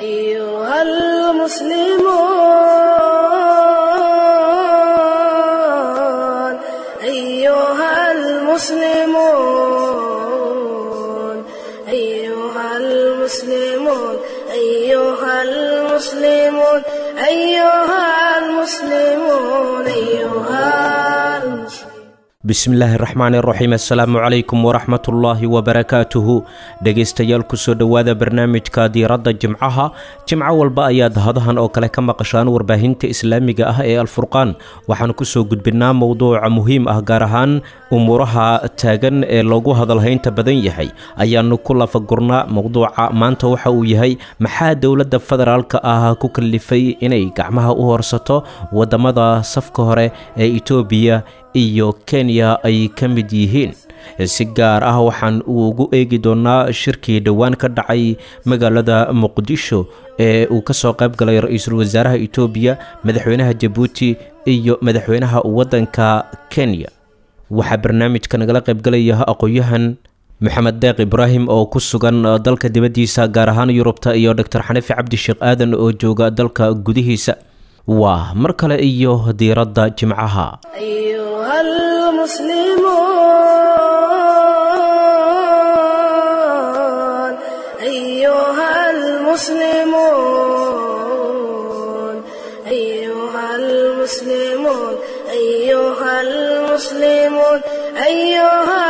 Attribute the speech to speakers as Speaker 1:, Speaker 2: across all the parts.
Speaker 1: أيها المسلمون أيها المسلمون أيها المسلمون أيها المسلمون أيها المسلمون أيها المسلمون
Speaker 2: bismillaahi raxmaani raxiim assalaamu calaykum waraxmatullaahi wabarakaatuhu dhegaystayaal kusoo dhowaada barnaamijka diiradda jimcaha jimco walba ayaad hadahan oo kale ka maqashaan warbaahinta islaamiga ah ee alfurqaan waxaan kusoo gudbinaa mowduuca muhiim ah gaar ahaan umuuraha taagan ee loogu hadalhaynta badan yahay ayaanu ku lafagurnaa mowduuca maanta waxa uu yahay maxaa dowladda federaalka ah ku kalifay inay gacmaha u horsato wadamada safka hore ee itoobiya iyo kenya ay ka mid yihiin si gaar ah waxaan ugu eegi doonaa shirkii dhowaan ka dhacay magaalada muqdisho ee uu ka soo qayb galay ra-iisul wasaaraha itoobiya madaxweynaha jabuuti iyo madaxweynaha waddanka kenya waxaa barnaamijka nagala qaybgalaya aqoon-yahan maxamed deeq ibraahim oo ku sugan dalka dibaddiisa gaar ahaan yurubta iyo doctor xanifi cabdi sheekh aadan oo jooga dalka gudihiisa waa mar kale iyo diiradda jimcaha
Speaker 1: أيها المسلمون أيها المسلمون أيها المسلمون أيها المسلمون أيها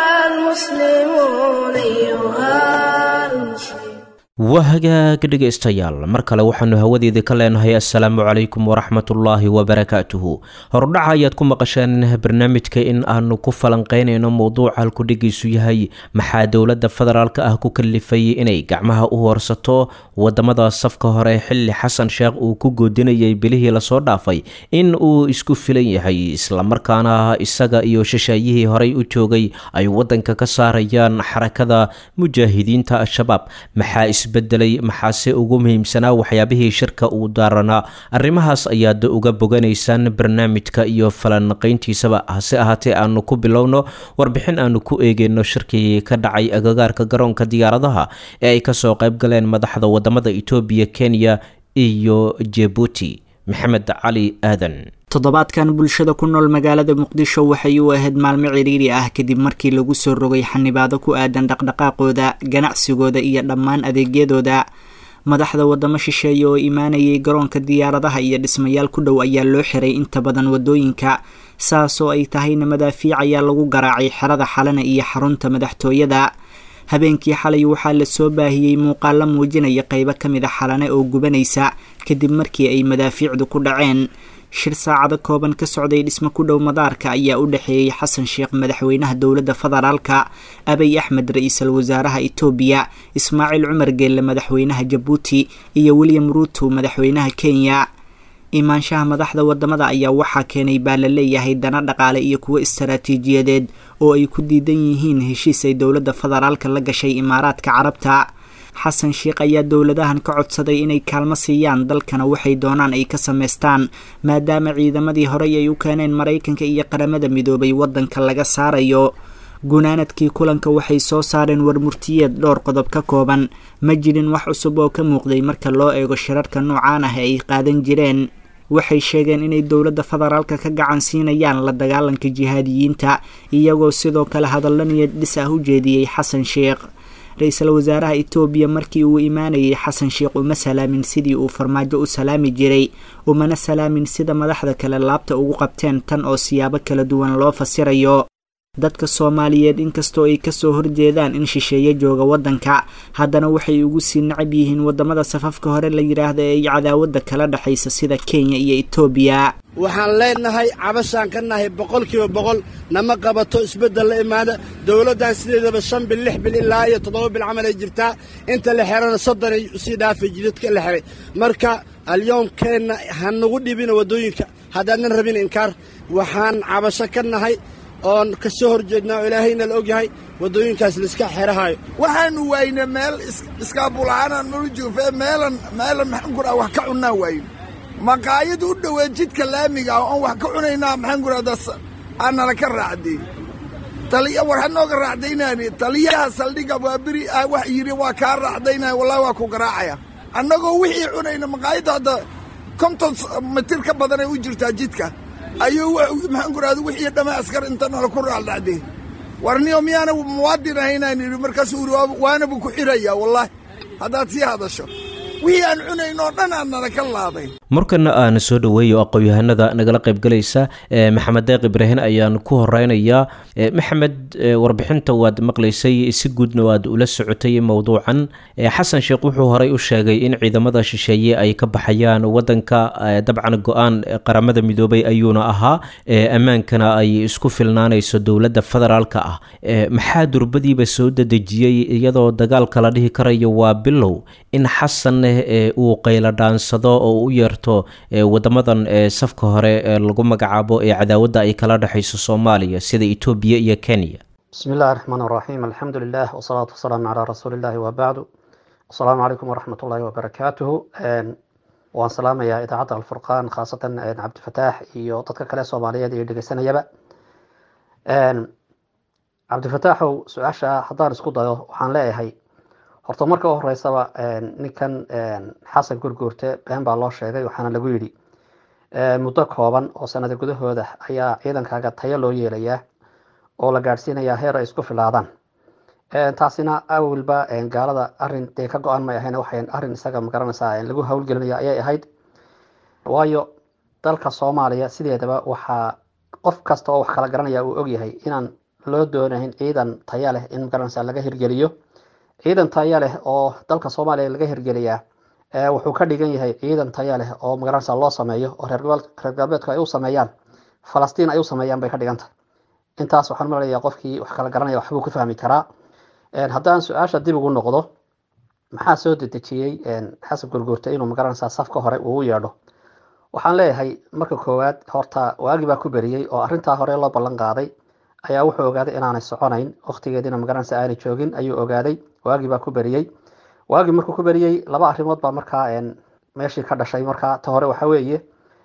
Speaker 1: المسلمون أيها المسلمون
Speaker 2: waa hagaag dhegaystayaal mar kale waxaanu hawadeedii ka leenahay assalaamu calaykum waraxmatullaahi wabarakaatuhu hordhaca ayaad ku maqasheen barnaamijka in aanu ku falanqeynayno mowduuca halkudhigiisu yahay maxaa dowladda federaalka ah ku kalifay inay gacmaha u horsato wadamada safka hore xilli xasan sheekh uu ku goodinayay bilihii lasoo dhaafay in uu isku filan yahay islamarkaana isaga iyo shisheeyihii horey u joogay ay wadanka ka saarayaan xarakada mujaahidiinta al-shabaab maxaa isbedelay maxaase ugu muhiimsanaa waxyaabihii shirka uu daaranaa arrimahaas ayaad uga boganaysaan barnaamijka iyo falanqayntiisaba hase ahaatee aanu ku bilowno warbixin aanu ku eegeyno shirkii ka dhacay agagaarka garoonka diyaaradaha ee ay kasoo qayb galeen madaxda wadamada itoobiya kenya iyo jabuuti maxamed cali aadan
Speaker 3: toddobaadkan bulshada ku nool magaalada muqdisho waxay u ahayd maalmo cidhiiri ah kadib markii lagu soo rogay xanibaado ku aadan dhaqdhaqaaqooda ganacsigooda iyo dhammaan adeegyadooda madaxda wadamo shisheeye oo imaanayay garoonka diyaaradaha iyo dhismayaal ku dhow ayaa loo xiray inta badan wadooyinka saasoo ay tahayna madaafiic ayaa lagu garaacay xerada xalana iyo xarunta madaxtooyada habeenkii xalay waxaa lasoo baahiyey muuqaalo muujinaya qeybo ka mid a xalane oo gubanaysa kadib markii ay madaafiicdu ku dhaceen shir saacado kooban ka socday dhismo ku dhow madaarka ayaa u dhexeeyey xasan sheekh madaxweynaha dowladda federaalka abiy axmed ra-iisul wasaaraha itoobiya ismaaciil cumar geelle madaxweynaha jabuuti iyo william ruuto madaxweynaha kenya imaanshaha madaxda wadamada ayaa waxaa keenay baa la leeyahay dana dhaqaale iyo kuwo istaraatiijiyadeed oo ay ku diidan yihiin heshiis ay dowladda federaalka la gashay imaaraadka carabta xasan sheekh ayaa dowladahan ka codsaday inay kaalmo siiyaan dalkana waxay doonaan ay ka samaystaan maadaama ciidamadii horey ay u keeneen maraykanka iyo qaramada midoobay waddanka laga saarayo gunaanadkii kulanka waxay soo saareen warmurtiyeed dhowr qodob ka kooban ma jirin wax cusub oo ka muuqday marka loo eego shirarka noocaan ah ee ay qaadan jireen waxay sheegeen inay dowladda federaalka ka gacan siinayaan la dagaalanka jihaadiyiinta iyagoo sidoo kale hadallo niyad dhis ah u jeediyey xasan sheekh ra-iisul wasaaraha itoobiya markii uu imaanayay xasan sheekh uma salaamin sidii uu farmaajo u salaami jiray umana salaamin sida madaxda kale laabta ugu qabteen tan oo siyaabo kala duwan loo fasirayo dadka soomaaliyeed inkastoo ay kasoo horjeedaan in shisheeye jooga waddanka haddana waxay ugu sii nacab yihiin wadamada safafka hore la yidhaahda ee cadaawadda kala dhexaysa sida kenya iyo etoobiya
Speaker 4: waxaan leenahay cabashaan ka nahay boqolkiiba boqol nama qabato isbeddel la imaada dowladdan sideedaba shan bil lix bil ilaa iyo toddoba bil camal ay jirtaa inta la xerana soddon ay usii dhaafay jidadka la xeray marka alyoomkeenna ha nagu dhibina waddooyinka haddaanan rabin inkaar waxaan cabasho ka nahay oon ka soo hor jeednaa oo ilaahayna la og yahay waddooyinkaas laiska xerahaayo
Speaker 5: waxaanu waayna meel iskaabula'aanaan nolu joogfee meelan meelan maxaan kuraa wax ka cunnaan waayno maqaayad u dhowee jidka laamiga ah oon wax ka cunaynaa maxaan kurahda aanala ka raacday taliya war hanooga raacdaynaani taliyaha saldhiga waa beri ah wax yidhi waa kaa raacdaynaya wallahi waa ku garaacaya annagoo wixii cunayna maqaayadda hadda konton mitir ka badanay u jirtaa jidka ayuu maxaan ku rahda wixii dhamma askar inta nala ku raaldhacdeen warniyo miyaana muwaadin ahaynaan yidhi markaasuu yidhi waanabu ku xirayaa wallaahi haddaad sii hadasho wixii aan cunaynoo dhan aan nala ka laaday
Speaker 2: markana aan soo dhoweeyo aqoon-yahanada nagala qaybgalaysa maxamed deeq ibraahim ayaan ku horeynayaa maxamed warbixinta waad maqlaysay si guudna waad ula socotay mowduucan xasan sheekh wuxuu horey u sheegay in ciidamada shisheeye ay ka baxayaan wadanka dabcan go-aan qaramada midoobay ayuuna ahaa ammaankana ay isku filnaanayso dowladda federaalka ah maxaa durbadiiba soo dadejiyey iyadoo dagaalka la dhihi karayo waa bilow in xasan uu qaylo dhaansado oo u yeerto wadamadan safka hore lagu magacaabo ee cadaawadda ay kala dhexayso soomaaliya sida etoobiya iyo kenya
Speaker 6: bismi illahi raxmaan raxiim alxamdu lilah wsalaatu wasalaamu calaa rasuuli illahi wabacdu asalaamu calaykum waraxmat ullahi wabarakaatuhu waan salaamayaa idaacadda alfurqaan khaasatan cabdifataax iyo dadka kale soomaaliyeed iyo dhegeysanayaba cabdifataaxow su-aasha haddaan isku dayo waxaan leeyahay horta marka u horeysaba ninkan xasan gurguurte been baa loo sheegay waxaana lagu yidhi muddo kooban oo sanada gudahooda ayaa ciidankaaga tayo loo yeelayaa oo la gaadhsiinayaa heer ay isku filaadaan taasina awalba gaalada arin dee ka go-an may ahayn waxay arrin isaga magaranaysaa lagu howlgelinaya ayay ahayd waayo dalka soomaaliya sideedaba waxaa qof kasta oo wax kala garanaya uu ogyahay inaan loo doonayn ciidan taya leh in magaranaysaa laga hirgeliyo ciidan taya leh oo dalka soomaaliya laga hirgeliyaa wuxuu ka dhigan yahay ciidan taya leh oo magaranaysa loo sameeyo oo reer galbeedku ay u sameeyaan falastiin ay u sameeyaan bay ka dhigan tahay intaas waxaan malaya qofkii wax kala garanaya waxbuu ku fahmi karaa haddaan su-aasha dib ugu noqdo maxaa soo dedejiyey xasan gurguurta inuu magaranaysaa safka hore uu u yeedho waxaan leeyahay marka koowaad horta waagi baa ku beriyey oo arrintaa hore loo ballan qaaday ayaa wuxuu ogaaday inaanay soconayn waktigeediina magaranaysa aanay joogin ayuu ogaaday waagii baa ku beriyey waagii markuu ku beriyey laba arrimood baa markaa meeshii ka dhashay markaa ta hore waxa weeye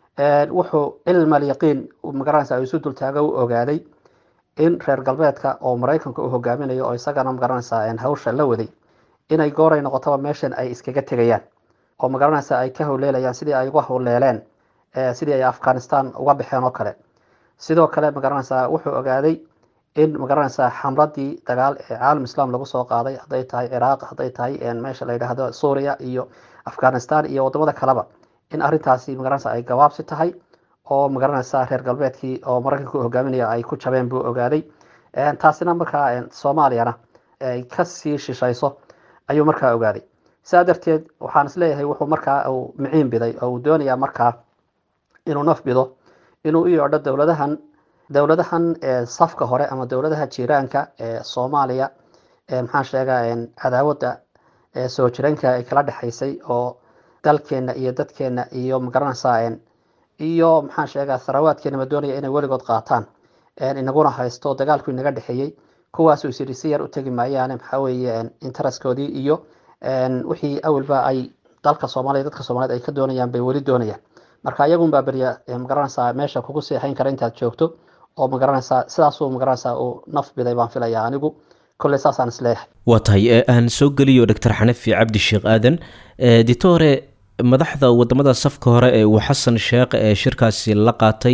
Speaker 6: wuxuu cilmal yaqiin magaranaysa isu dultaago u ogaaday in reer galbeedka oo maraykanka uu hogaaminayo oo isagana magaranaysa hawsha la waday inay gooray noqotaba meeshan ay iskaga tegayaan oo magaranaysa ay ka howleelayaan sidii ay uga howleeleen sidii ay afghanistan uga baxeen oo kale sidoo kale magaranaysaa wuxuu ogaaday in magaranaysaa xamladii dagaal ee caalam islaam lagu soo qaaday hadday tahay ciraaq hadday tahay meesha la yidhaahdo suuriya iyo afghanistan iyo wadamada kaleba in arrintaasi magaranaysa ay gabaabsi tahay oo magaranaysa reer galbeedkii oo maraykanka u hogaaminaya ay ku jabeen buu ogaaday taasina markaa soomaaliyana ay kasii shishayso ayuu markaa ogaaday sidaa darteed waxaan isleeyahay wuxuu markaa uu miciin biday oo uu doonayaa markaa inuu naf bido inuu u yeedho dowladahan dowladahan safka hore ama dowladaha jiiraanka ee soomaaliya maxaan sheegaa cadaawadda soo jireenka ay kala dhexaysay oo dalkeena iyo dadkeena iyo magaranaysaa iyo maxaan sheegaa tharawaadkeenama doonaya inay weligood qaataan inaguna haysto dagaalku inaga dhexeeyey kuwaas uu siri si yar u tegi maayaane maxaa weeye intereskoodii iyo wixii awalba ay dalka soomaaliya dadka soomaaliyed ay ka doonayaan bay weli doonayaan marka iyagunbaa berya magaranaysaa meesha kugu seexayn kara intaad joogto oo magaranaysaa sidaasuu magaranaysaa uu naf biday baan filayaa anigu kolley saasaan isleeyahay
Speaker 2: waa tahay aan soo geliyo doctor xanafi cabdi sheekh aadan ditore madaxda wadamada safka hore ee uu xasan sheekh ee shirkaasi la qaatay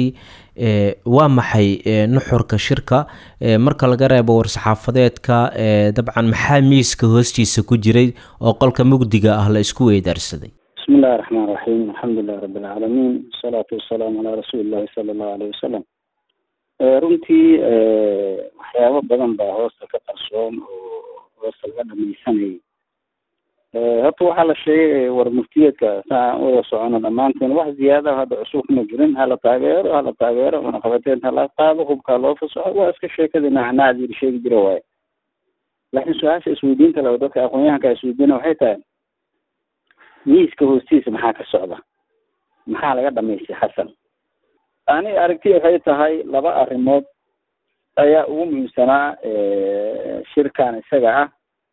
Speaker 2: waa maxay nuxurka shirka marka laga reebo war-saxaafadeedka dabcan maxaa miiska hoostiisa ku jiray oo qolka mugdiga ah la isku weydaarsaday
Speaker 7: bismi illahi raxmaan raxiim alxamdulilahi rabbi alcaalamiin wasalaatu wasalaamu calaa rasuuli illahi sala allahu aleyh wasalam runtii waxyaabo badan baa hoosta ka qarsoon oo hoosta laga dhamaysanayay horta waxaa la sheegay war muftiyeedka saa wada socono dhammaanteen wax ziyaadaha hadda cusub kuma jirin hala taageero hala taageero cunaqabateyn hala qaado hubkaa loo fasaxo waa iska sheekadii nacnacad yiri sheegi jira waaye laakiin su-aasha isweydiinta le dadka aqoon-yahanka isweydiina waxay tahay miiska hoostiisa maxaa ka socda maxaa laga dhamaystay xasan ani aragti waxay tahay laba arrimood ayaa ugu muhiimsanaa shirkan isaga ah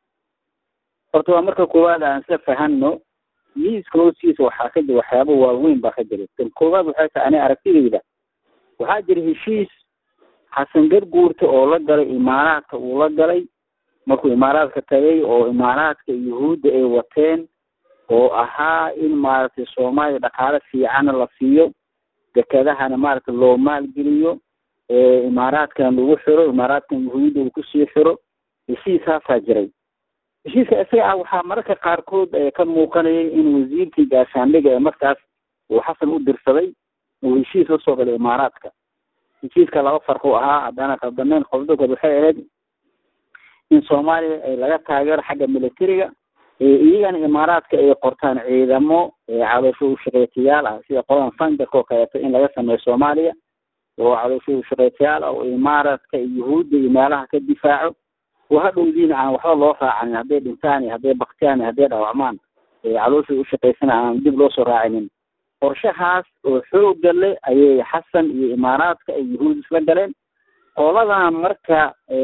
Speaker 7: horta waa marka koowaad aan isla fahano miiska hoostiisa waxaa ka jira waxyaaba waaweyn baa ka jira tan koowaad waxay tahay ani aragtidayda waxaa jira heshiis xasan garguurta oo la galay imaaraadka uu la galay markuu imaaraadka tagay oo imaaraadka yuhuudda ay wateen oo ahaa in maaragtay soomaaliya dhaqaale fiicana la siiyo dekedahana maaragtay loo maalgeliyo imaaraadkana lagu xiro imaaraadkana yahuudda uu kusii xiro heshiisaasaa jiray heshiiska isaga ah waxaa mararka qaarkood ka muuqanayay in wasiirkii gaashaandhiga ee markaas uu xasan u dirsaday uu heshiis la soo galay imaaraadka heshiiska laba farq u ahaa haddana qaldameyn qodobkood waxay ahayd in soomaaliya ay laga taageero xagga militariga iyagana imaaraadka ay qortaan ciidamo caloosho ushaqeytayaal ah sida qodan fangarka oo kaleeto in laga sameeyo soomaaliya oo caloosho ushaqeytayaal ah oo imaaraadka iyo yahuudda iyo meelaha ka difaaco oo hadhowdiina aan waxba loo raacanin hadday dhintaan iyo hadday baktiyaan iyo hadday dhaawacmaan calooshay ushaqeysana aan dib loo soo raacinin qorshahaas oo xooga leh ayay xasan iyo imaaraadka ay yahuud isla galeen qoladan marka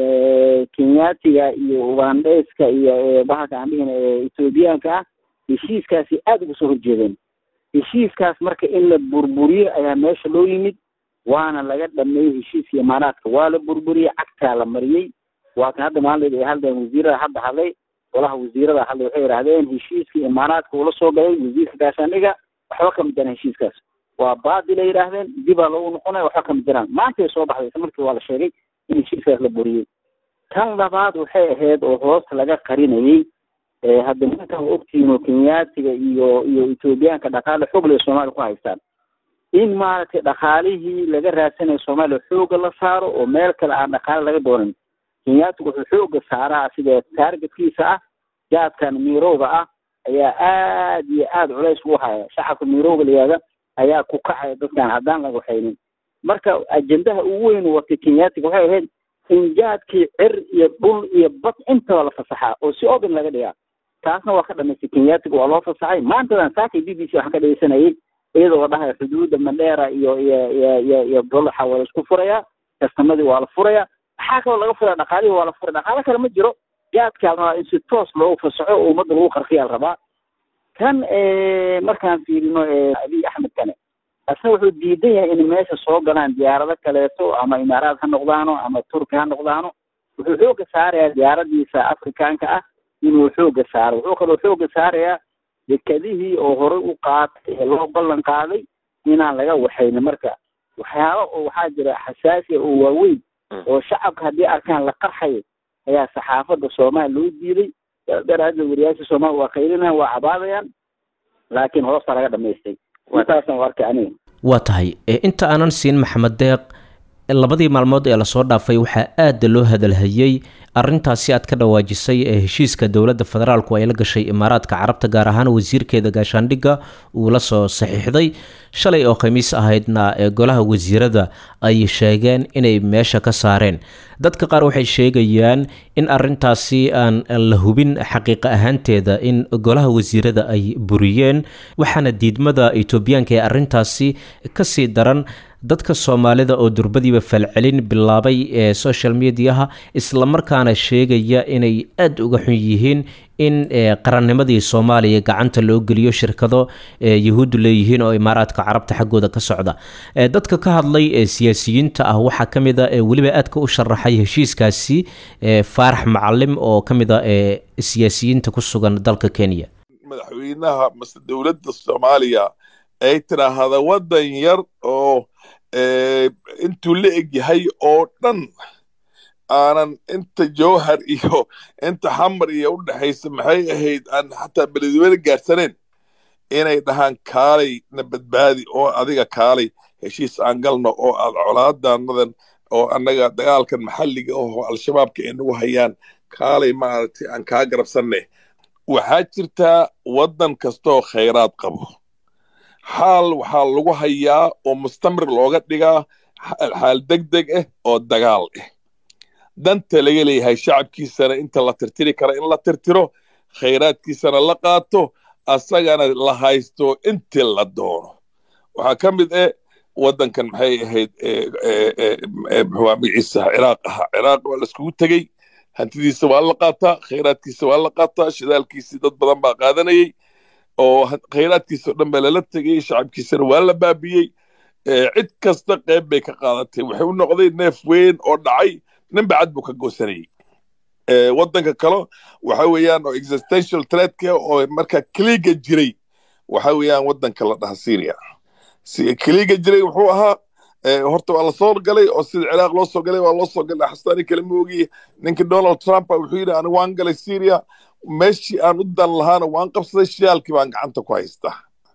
Speaker 7: kenyaatiga iyo ugandheska iyo bahalka aan dhihina ethoobiyaanka ah heshiiskaasi aada uga soo horjeedeen heshiiskaas marka in la burburiyo ayaa meesha loo yimid waana laga dhameeyey heshiiska imaaraadka waa la burburiyey cagtaa la mariyey waa kan hadda maalin ay hadleen wasiirada hadda hadlay golaha wasiirada hadlay waxay yidhahdeen heshiiskii imaaraadka ula soo galay wasiirka gaashaandhiga waxba kama jiraan heshiiskaas waa baadil ay yidhaahdeen dibaa loogu noqonaya waxba kama jiraan maanta ay soo baxday isla markii waa la sheegay in heshiiskaas la buriyey tan labaad waxay ahayd oo hoosta laga qarinayey hadda ninkan waa ogtihiin oo kenyaatiga iyo iyo ethoobiyaanka dhaqaale xoog leh soomaaliya ku haystaan in maaragtay dhaqaalihii laga raadsanayo soomaaliya xooga la saaro oo meel kale aan dhaqaale laga doonin kenyaatigu wuxuu xooga saaraa sida taargetkiisa ah jaadkan miirowga ah ayaa aad iyo aada culays ugu haya shacabka miirowga layihahda ayaa ku kacaya dadkan haddaan laga waxaynin marka ajendaha ugu weyn watay kenyaatiga waxay ahayd in jaadkii cir iyo dhul iyo bad intaba la fasaxaa oo si open laga dhigaa taasna waa ka dhamaystay kenyaatiga waa loo fasaxay maantadan saakay b b c waxaan ka dhegeysanayay iyadoo dhahay xuduudda mandheera iyo iyo iyo iyo iyo dolaxa waa la isku furayaa kastamadii waa la furayaa maxaa kaloo laga furaya dhaqaalihii waa la furaya dhaqaalo kale ma jiro jaadkaa rabaa in si toos loogu fasaxo oo ummadda lagu qarqiyaa la rabaa kan markaan fiirino abiy axmed kane asna wuxuu diidan yahay in meesha soo galaan diyaarado kaleeto ama imaaraad ha noqdaano ama turki ha noqdaano wuxuu xooga saarayaa diyaaradiisa afrikaanka ah inuu xooga saaro wuxuu kaloo xooga saarayaa dekadihii oo horey u qaatay ee loo ballan qaaday inaan laga waxaynin marka waxyaaba oo waxaa jira xasaasiya oo waaweyn oo shacabka haddii arkaan la qarxayo ayaa saxaafadda soomaaliya loo diiday daraadda wariyaasha soomaaliya waa qaylinayaan waa cabaadayaan laakiin hoosta laga dhamaystay intaasaan u arkay aniga
Speaker 2: waa tahay inta aanan siin maxamed deeq labadii maalmood ee lasoo dhaafay waxaa aada loo hadalhayey arintaasi aad ka dhawaajisay ee heshiiska dowladda federaalku ay la gashay imaaraadka carabta gaar ahaan wasiirkeeda gaashaandhigga uu la soo saxiixday shalay oo khamiis ahaydna ee golaha wasiirada ay sheegeen inay meesha ka saareen dadka qaar waxay sheegayaan in arintaasi aan la hubin xaqiiqa ahaanteeda in golaha wasiirada ay buriyeen waxaana diidmada etoobiyaanka ee arintaasi kasii daran dadka soomaalida oo durbadiiba falcelin bilaabay ee social mediaha islamarkaana sheegaya inay aada uga xun yihiin in qarannimadii soomaaliya gacanta loo geliyo shirkado yahuuddu leeyihiin oo imaaraadka carabta xaggooda ka socda dadka ka hadlay ee siyaasiyiinta ah waxaa ka mid a ee weliba aadka u sharaxay heshiiskaasi faarax macalim oo ka mid a ee siyaasiyiinta ku sugan dalka kenya
Speaker 8: madaxweynaha mase dowladda soomaaliya ay tiraahda waddan yar oo intuu la eg yahay oo dhan aanan inta jowhar iyo inta xamar iyo u dhexaysa maxay ahayd aan xataa beledweyne gaarsaneen inay dhahaan kaalay na badbaadi oo adiga kaalay heshiis aan galno oo aad colaadanadan oo annaga dagaalkan maxalliga oo al-shabaabka ay nagu hayaan kaalay maaragtay aan kaa garabsanne waxaa jirtaa waddan kastooo khayraad qabo xaal waxaa lagu hayaa oo mustamir looga dhigaa xaal deg deg ah oo dagaal ah danta laga leeyahay shacabkiisana inta la tirtiri kara in la tirtiro khayraadkiisana la qaato asagana la haysto intii la doono waxaa ka mid ah waddankan maxay ahayd muxuu magaciisa ciraaq ahaa ciraaq waa laiskugu tegey hantidiisa waa la qaataa khayraadkiisa waa la qaataa shidaalkiisii dad badan baa qaadanayey oo khayraadkiisa o dhan baa lala tegey shacabkiisana waa la baabiyey cid kasta qayb bay ka qaadatay wuxuu noqday neef weyn oo dhacay nin bacad buu ka goosanayey waddanka kale waxa weeyaan oo existential threatka oo marka keliga jiray waxa weeyaan waddanka la dhaha syria keliga jiray wuxuu ahaa horta waa lasoo galay oo sida ciraaq loo soo galay waa loo soo galay xastaani kale ma ogiye ninka donald trump wuxuu yidhi anigu waan galay syria meeshii aan u dan lahaana waan qabsaday shidaalkii baan gacanta ku haystaa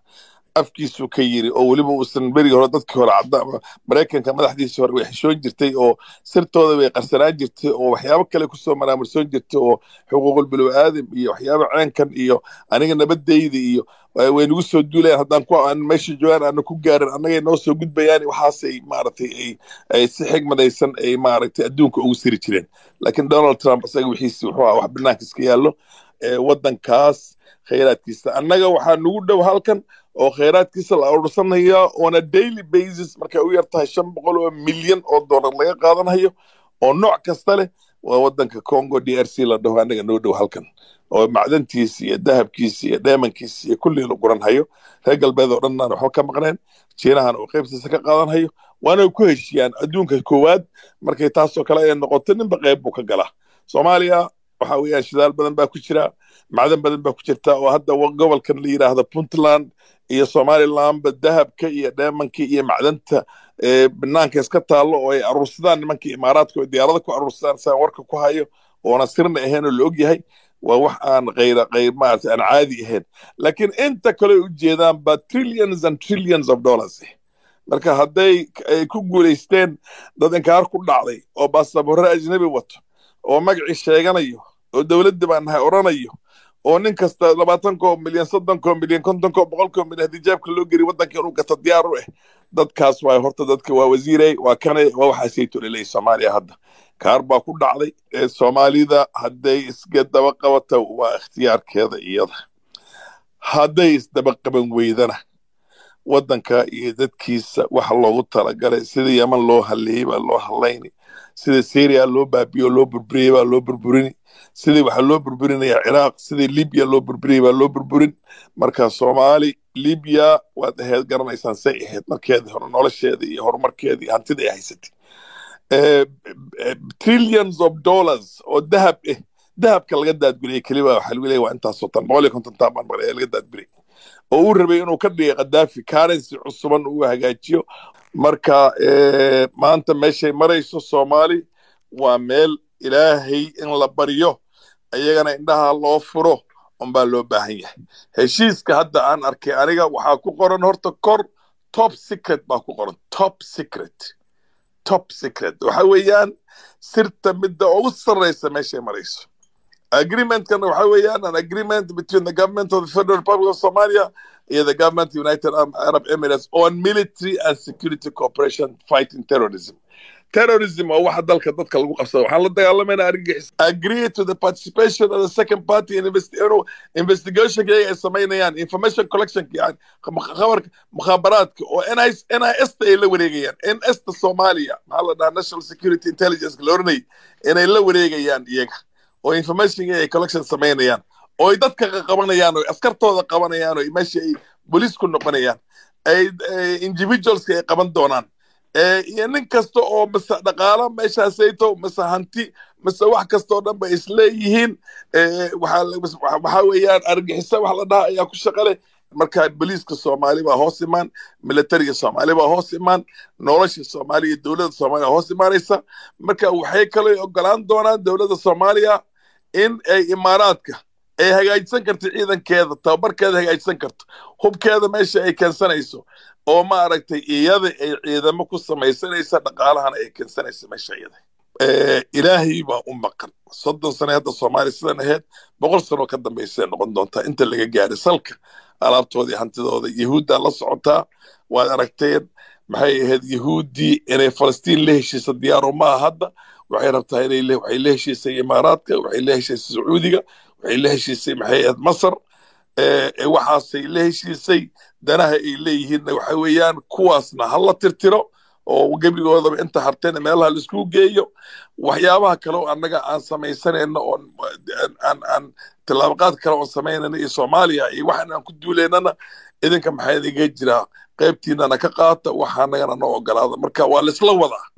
Speaker 8: afkiisuu ka yiri oo weliba uusan berigii hore dadkii hore cadda maraykanka madaxdiisii hore way xishoon jirtay oo sirtooda way qarsanaan jirtay oo waxyaabo kale kusoo maraamarsoon jirtay oo xuquuqul bilow aadam iyo waxyaabo ceenkan iyo aniga nabadayda iyo way nagu soo duulayaan haddaan ku aan meesha joogaan aana ku gaarin annagay noo soo gudbayaan waxaasay maaragtay ay ay si xigmadaysan ay maaragtay adduunka ugu siri jireen laakiin donald trump isaga wixiisi wuxuu ahaa wax banaanka iska yaallo waddankaas khayraadkiisa annaga waxaa nagu dhow halkan oo khayraadkiisa la urursanaya oona daily basis markay u yar tahay shan boqol oo milyan oo dollar laga qaadanhayo oo nooc kasta leh waa waddanka congo d r c la dhaho annaga noo dhow halkan oo macdantiisa iyo dahabkiisa iyo dheemankiisa iyo kullii la guranhayo reer galbeed oo dhan aan waxba ka maqneen jiinahan oo qaybtiisa ka qaadanhayo waana ku heshiiyaan adduunka koowaad markay taasoo kale ay noqoto ninba qayb buu ka galaa soomaaliya waxa weeyaan shidaal badan baa ku jira macdan badan baa ku jirta oo hadda gobolkan la yidhaahdo puntland iyo somalilandba dahabka iyo dheemanka iyo macdanta banaanka iska taallo oo ay aruursadaan nimanka imaaraadka oo diyaarada ku aruursadaan saan warka ku hayo oona sirna ahayn oo la og yahay waa wax aan qayra qayr maarata aan caadi ahayn laakiin inta kale u jeedaan ba trillions and trillions of dollars marka hadday ay ku guulaysteen dad inkaar ku dhacday oo baasaboorre ajnabi wato oo magacii sheeganayo oo dowladda baan nahay odhanayo oo nin kasta labaatankoo milyan soddonkoo milyan kontonkoo boqolkoo milyan haddii jaabka loo geliy waddanka inuu gato diyaar u ah dadkaas waay horta dadka waa wasiiray waa kanay waa waxaasay tolelay soomaaliya hadda kaar baa ku dhacday ee soomaalida hadday isga daba qabata waa ikhtiyaarkeeda iyada hadday isdaba qaban weydana waddanka iyo dadkiisa waxa loogu talagalay sida yeman loo halleeyey baa loo hallayni sida syria loo baabiyo loo burburiyey baa loo burburini sidii waxaa loo burburinayaa ciraaq sidii libya loo burburiyey baa loo burburin marka soomaali libya waad ahayd garanaysaan say ahayd markeedii hore nolosheeda iyo horumarkeeda iyo hantida ay haysatay trillions of dollars oo dahab eh dahabka laga daadguriyey keliba waxaa lagu leeyahay waa intaasoo tan boqol iyo konton taan baan maqlay laga daadguriyey oo uu rabay inuu ka dhigay kadaafi currency cusuban uu hagaajiyo marka maanta meeshay marayso soomaali waa meel ilaahay in la baryo ayagana indhaha loo furo unbaa loo baahan yahay heshiiska hadda aan arkay aniga waxaa ku qoran horta kor top secret baa ku qoran top secret top secret waxa weeyaan sirta midda ugu sarreysa meeshay marayso agreementkana waxa weeyaan an agreement between the government of the federal republic of somalia iyo the government of united arab emirates on military and security cooperation fighting terrorism terrorism waa waxa dalka dadka lagu qabsada waxaan la dagaalamayna argagixis agree to the participation of the second party in investigationka iyaga ay samaynayaan information collection yani khabarka mukhaabaraadka oo nis nis-ta ay la wareegayaan ns-ta soomaaliya maxaa la dhahaa national security intelligence la oranayay inay la wareegayaan iyaga oo information ay collection samaynayaan oo ay dadka qabanayaan oo askartooda qabanayaan oo meesha ay bolis ku noqonayaan ay individualska ay qaban doonaan iyo nin kasta oo mise dhaqaalo meeshaasayto mise hanti mise wax kastoo dhan ba isleeyihiin waxaa weeyaan argixisa wax la dhaha ayaa ku shaqale marka boliiska soomaali baa hoos imaan militariga soomaali baa hoos imaan nolosha soomaaliya iyo dowladda soomaaliya hoos imaanaysa marka waxay kaloo ogolaan doonaan dowladda soomaaliya in ay imaaraadka ay hagaajisan karto ciidankeeda tababarkeeda hagaajisan karto hubkeeda meesha ay keensanayso oo maaragtay iyada ay ciidamo ku samaysanaysa dhaqaalahana ay keensanaysa meesha iyada ilaahay baa u maqan soddon sane hadda soomaaliya sidan ahayd boqol sanoo ka dambaysay noqon doontaa inta laga gaaray salka alaabtoodii hantidooda yahuuddaa la socotaa waad aragteen maxay ahayd yahuuddii inay falastiin la heshiisa diyaaro maaha hadda waxay rabtaa inay waxay la heshiisay imaaraadka waxay la heshiisay sacuudiga waxay la heshiisay maxay ahayd masar waxaasay la heshiisay danaha ay leeyihiinna waxa weeyaan kuwaasna ha la tirtiro oo gebigoodaba inta hartayna meelaha laisku geeyo waxyaabaha kale oo annaga aan samaysanayno oon aan aan tillaabaqaad kale oon samaynayno iyo soomaaliya iyo waxaan aan ku duulaynana idinka maxaa idiga jiraa qaybtiinana ka qaata waxa annagana noo ogolaada marka waa laisla wadaa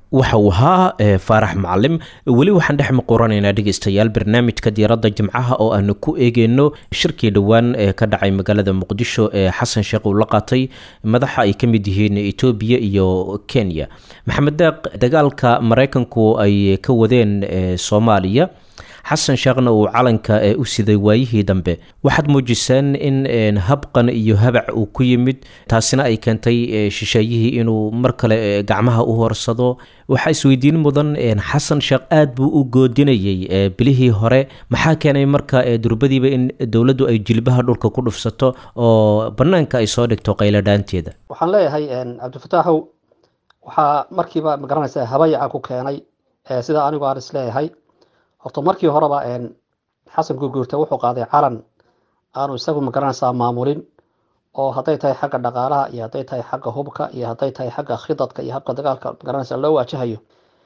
Speaker 2: waxa uu ahaa faarax macalim weli waxaan dhex muquranaynaa dhegeystayaal barnaamijka diiradda jimcaha oo aanu ku eegeyno shirkii dhowaan ee ka dhacay magaalada muqdisho ee xasan sheekh uu la qaatay madaxa ay ka mid yihiin etoobiya iyo kenya maxamed deeq dagaalka maraykanku ay ka wadeen soomaaliya xasan sheekhna uu calanka u siday waayihii dambe waxaad muujiseen in habqan iyo habac uu ku yimid taasina ay keentay shisheeyihii inuu mar kale gacmaha u horsado waxaa isweydiin mudan xasan sheekh aad buu u goodinayey bilihii hore maxaa keenay marka durbadiiba in dowladdu ay jilbaha dhulka ku dhufsato oo banaanka ay soo dhigto qayladhaanteeda
Speaker 6: waxaan leeyahay cabdifataaxow waxaa markiiba magaranaysa habayaca ku keenay sida anigu aan isleeyahay horta markii horeba xasan gurguurta wuxuu qaaday calan aanu isagu magaranaysaa maamulin oo hadday tahay xagga dhaqaalaha iyo hadday tahay xagga hubka iyo hadday tahay xagga khidadka iyo habka dagaalka magaranaysa loo waajahayo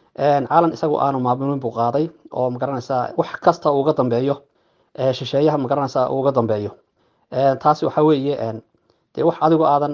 Speaker 6: calan isagu aanu maamulin buu qaaday oo magaranaysaa wax kasta uga dambeeyo shisheeyaha magaranaysaa uga dambeeyo taasi waxa weeye dee wax adigu aadan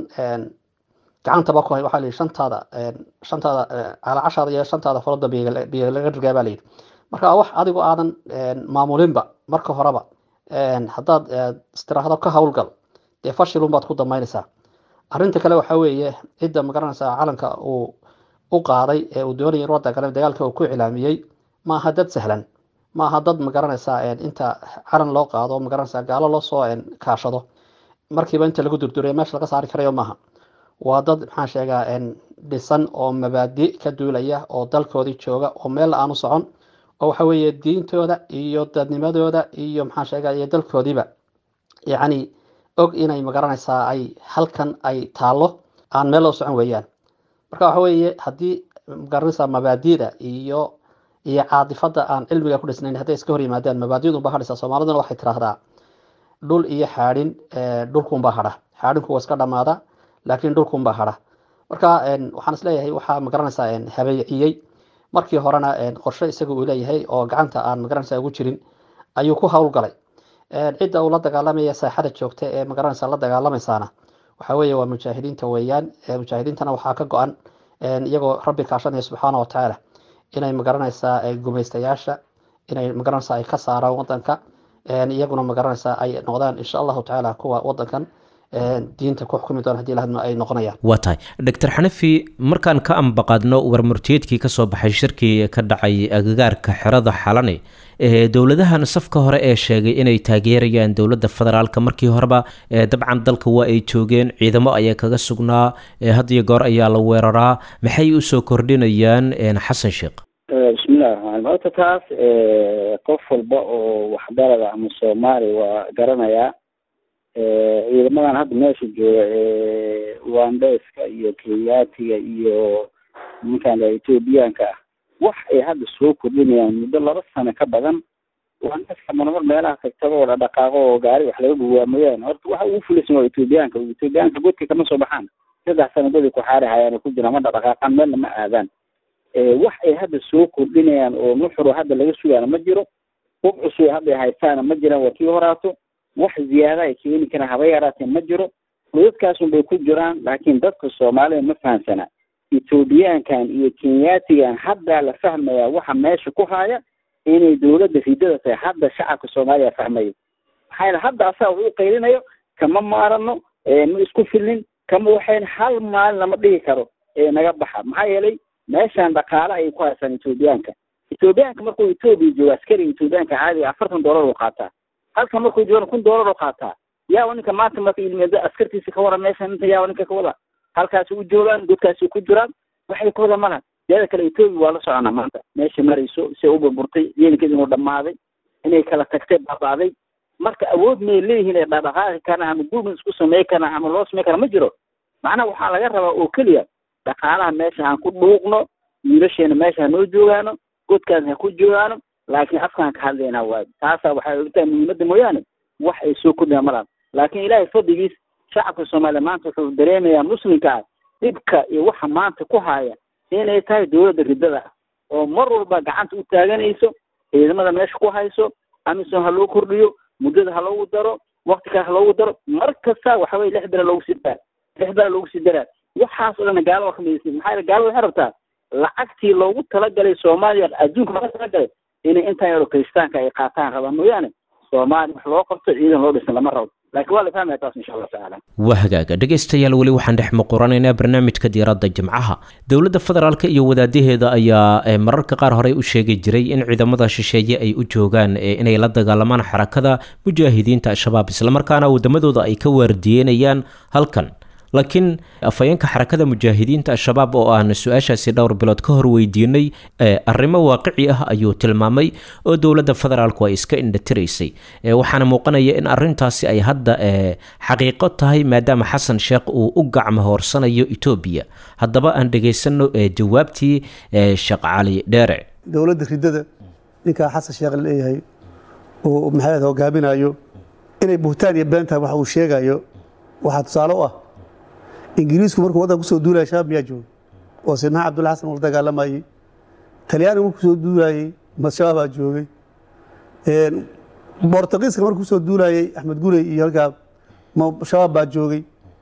Speaker 6: gacantaba ku hay waxaa la yidhi shantaada shantaada calacashaada iyo shantaada foloda biyo laga dhirgaa baa la yidhi marka wax adigu aadan maamulinba marka horeba haddaad istiraahdo ka howlgal dee fashilun baad ku dambaynaysaa arrinta kale waxaa weeye cidda magaranaysaa calanka uu u qaaday ee uu doonaya in wadda kale dagaalka uu ku cilaamiyey ma aha dad sahlan ma aha dad magaranaysaa inta calan loo qaado magaranaysaa gaalo loo soo kaashado markiiba inta lagu durduriya meesha laga saari karayo maaha waa dad maxaan sheegaa dhisan oo mabaadi ka duulaya oo dalkoodii jooga oo meel aanu socon oo waxa weeye diintooda iyo dadnimadooda iyo maxaan sheega iyo dalkoodiiba yacni og inay magaranaysaa ay halkan ay taallo aan meel loo socon weeyaan marka waxa weeye haddii magaranaysaa mabaadida iyo iyo caadifada aan cilmiga ku dhisnayn hadday iska hor yimaadaan mabaadidunba hadhaysa soomaaliduna waxay tiraahdaa dhul iyo xaadhin dhulkunbaa hadha xaadhinku waa iska dhamaada laakiin dhulkunbaa hadha marka waxaan isleeyahay waxaa magaranaysaa habeeciyey markii horena qorshe isaga uu leeyahay oo gacanta aan magaranaysa ugu jirin ayuu ku howlgalay cidda uu la dagaalamaya saaxada joogta ee magaranaysa la dagaalamaysaana waxa weeye waa mujaahidiinta weeyaan mujaahidiintana waxaa ka go-an iyagoo rabbi kaashanaya subxaana watacaala inay magaranaysaa gumaystayaasha inay magaranaysaa ay ka saaraan wadanka iyaguna magaranaysaa ay noqdaan insha allahu tacaala kuwa wadankan diinta ku xukumi doona hadii lahadma ay noqonayaan
Speaker 2: waa tahay doctor xanafi markaan ka ambaqaadno warmurtiyeedkii kasoo baxay shirkii ka dhacay agagaarka xerada xalane ee dowladahan safka hore ee sheegay inay taageerayaan dowladda federaalka markii horeba dabcan dalka waa ay joogeen ciidamo ayaa kaga sugnaa had iyo goor ayaa la weeraraa maxay usoo kordhinayaan xasan sheekh
Speaker 7: bismillahi raxmaan horta taas qof walba oo waxdarada ama soomaali waa garanayaa ciidamadan hadda meesha jooga wandeska iyo kenyaatiga iyo ninkan ethoobiyaanka ah wax ay hadda soo kordhinayaan muddo laba sano ka badan wandeska marmar meelaha tagtaga oo dhaqaaqo oo gaari wax laga guwaa mooyaane horta waxa ugu fulaysan waa ethoobiyaanka ethoobiyaanka godka kama soo baxaan saddex sano godi ku xaari hayaan ku jira ma dhaqaaqaan meelna ma aadaan wax ay hadda soo kordhinayaan oo nuxuro hadda laga sugaana ma jiro hub cusub hadda ay haystaana ma jiraan waa kii horaato wax ziyaada ay keeni karaan haba yaraatee ma jiro dadkaasun bay ku jiraan laakiin dadka soomaalida ma fahamsana ethoobiyaankan iyo kenyaatigan haddaa la fahmaya waxa meesha ku haya inay dowladda ridada tahay hadda shacabka soomaaliya fahmayo maxaa yeele hadda asaa wax u qaylinayo kama maarano ma isku filnin kama waxayn hal maalin lama dhihi karo naga baxa maxaa yeelay meeshan dhaqaale ayay ku haysaan ethoobiyaanka ethoobiyaanka markuu ethoobiya joogo askariga ethoobiyaanka caadiga afartan dollar u qaataa halka markuu joogo kun dollar u qaataa yaa ninka maanta marka ilmeedo askartiisa ka wara meeshan inta yaa ninka ka wada halkaasi u joogaan godkaasi ku jiraan waxay ka wada malaha teeda kale etoobiya waa la soconaa maanta meesha marayso say u burburtay ciidankeeda inuu dhammaaday inay kala tagtay baaba'day marka awood may leeyihiin ay dhaqdhaqaaqi karaan ama gurmud isku samey karaan ama loo samey kara ma jiro macnaha waxaa laga rabaa oo keliya dhaqaalaha meesha aan ku dhuuqno wiilasheena meesha hanoo joogaano godkaas ha ku joogaano laakiin afkaan ka hadlaynaa waayo taasaa waxay ogtahay muhiimadda mooyaane wax ay soo kordhiyaan malaha laakiin ilaahay fadligiis shacabka soomaaliya maanta wuxuu dareemayaa muslimka ah dhibka iyo waxa maanta ku haya inay tahay dowladda riddada ah oo mar walba gacanta u taaganayso ciidamada meesha ku hayso amisom ha loo kordhiyo muddada ha loogu daro wakti kale ha loogu daro mar kasta waxa weye lix bera loogu sii daraa lix bera loogu sii daraa waxaas oo dhan gaalo waa ka midaysan maxaa yeele gaalada waxay rabtaa lacagtii loogu talagalay soomaaliya adduunka looga talagalay inay intaan yaro kiristaanka ay qaataan rabaan mooyaane soomaaliya wax loo qabto ciidan loo dhisan lama rabo laakiin waa la fahmaya taas insha allah tacaala
Speaker 2: waa hagaaga dhegaystayaal weli waxaan dhex muquranaynaa barnaamijka diiradda jimcaha dowladda federaalka iyo wadaadaheeda ayaa mararka qaar horey u sheegi jiray in ciidamada shisheeye ay u joogaan inay la dagaalamaan xarakada mujaahidiinta al-shabaab islamarkaana waddamadooda ay ka waardiyeynayaan halkan laakiin afhayeenka xarakada mujaahidiinta al-shabaab oo aan su-aashaasi dhowr bilood ka hor weydiinay arrimo waaqici ah ayuu tilmaamay oo dowladda federaalku ay iska indhatiraysay waxaana muuqanaya in arintaasi ay hadda xaqiiqo tahay maadaama xasan sheekh uu u gacmo hoorsanayo etoobiya haddaba aan dhegaysano jawaabtii sheekh cali dheere
Speaker 9: dowladda ridada ninkaa xasan sheekh leeyahay uu maxamed hogaaminayo inay buhtaan iyo been tahay waxa uu sheegayo waxaa tusaale u ah ingiriisku markuu waddanka kusoo duulaya shabaab miyaa joogay oo sidnaha cabdulla xasan ula dagaalamayey talyaanigu markuu soo duulayey ma shabaabaa joogay bortugiiska markuu kusoo duulayey axmed gurey iyo halkaa ma shabaab baa joogay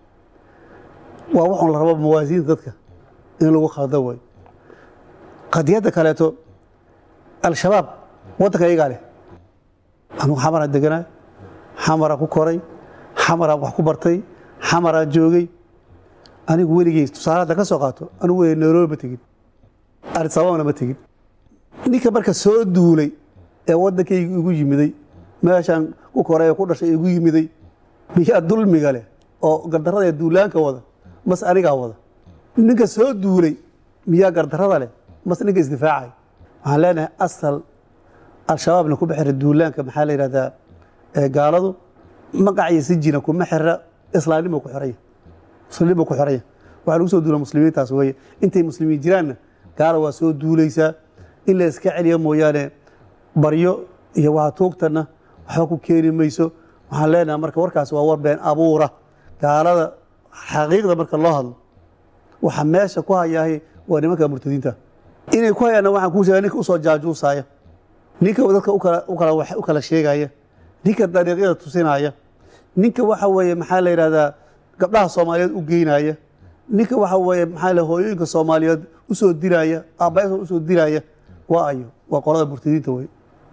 Speaker 9: waa waxun la rabo mawaasiinta dadka in lagu khaldo way qadiyadda kaleeto al-shabaab waddanka iyagaa leh anugu xamaraan deganaa xamaraan ku koray xamaraan wax ku bartay xamaraan joogay anigu weligey tusaale hadda ka soo qaato anigu weligey nairobi ma tegin arisababana ma tegin ninka marka soo duulay ee waddankayga igu yimiday meeshaan ku koray ee ku dhashay igu yimiday miyaa dulmiga leh oo gardarrada ee duulaanka wada mas anigaa wada ninka soo duulay miyaa gardarrada leh mas ninka isdifaacay waxaan leenahay asal al-shabaabna kuma xira duulaanka maxaa la yidhahdaa gaaladu magaciyo sijina kuma xira islaamnimo ku xiraya muslimnimo ku xiraya waxaa lagu soo duula muslimiintaas weeye intay muslimiin jiraanna gaala waa soo duulaysaa in la iska celiyo mooyaane baryo iyo waa tuugtana waxba ku keeni mayso waxaan leenahay marka warkaas waa war been abuura gaalada xaqiiqda marka loo hadlo waxa meesha ku hayaahay waa nimanka murtadiinta inay ku hayaana waxaan kuu sheega ninka usoo jaajuusaya ninka dadka u kala sheegaya ninka dariiqyada tusinaya ninka waxa weeye maxaa la yidhahdaa gabdhaha soomaaliyeed u geynaya ninka waxa weeye maxaa la hooyooyinka soomaaliyeed usoo diraya aabbayaasoo usoo diraya waa ayo waa qolada murtadiinta wey